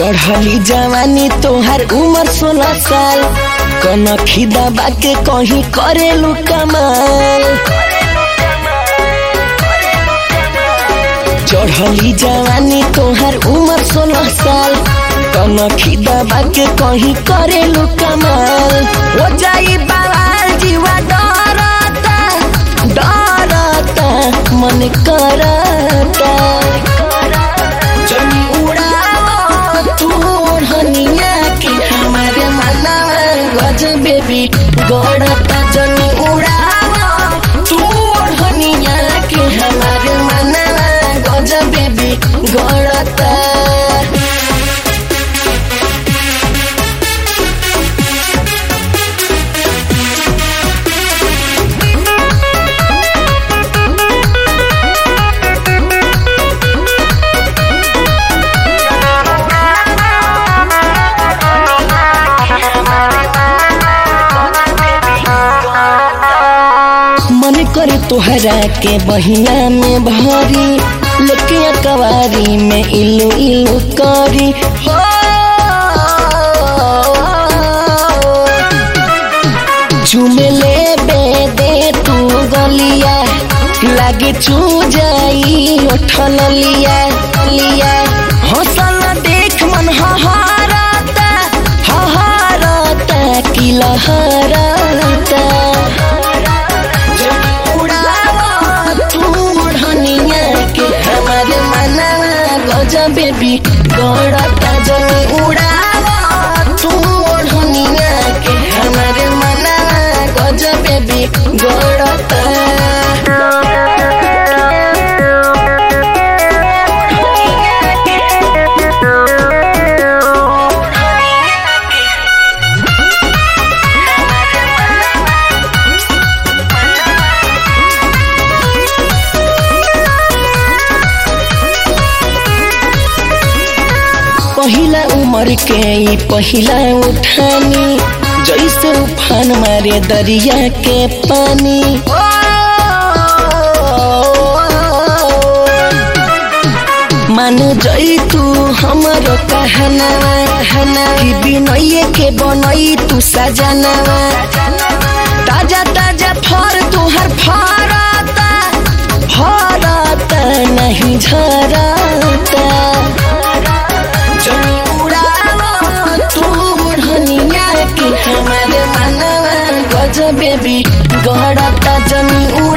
चढ़ली जवानी तोहार उम्र सोलह साल कनखी दबा के कहीं करेलू कमाल चढ़ली जवानी तोहार उम्र सोलह साल कनखी दबा के कहीं करेलू कमाल हो जाई बवाल जीवा डरता डरता मन करता जनी उड़ाओ तू ओढ़निया के हमारे मना गज बेबी गड़ता जनी उड़ाओ तू ओढ़निया के हमारे मना गज बेबी गड़ता मन करे तोहरा के बहिया में भरी लेके कवारी में इलू इलू करी हो चुमे ले बे दे तू गलिया लागे चू जाई उठल लिया लिया हौसल देख मन हहारता हहारता की लहरता बेबी गड़ता जनी उड़ावा तू ओढ़निया के हमारे मना गज बेबी गड़ता पहिला उमर के ई पहिला उठानी जैसे उफान मारे दरिया के पानी मान जई तू हमरो कहना हना कि बिनैये के बनई तू सजनवा ताजा ताजा फर तुहर फरता फरता नहीं झरता जनी उड़ावा तू ओढ़निया के हमारे मनवा गज बेबी गड़ता जनी उड़ा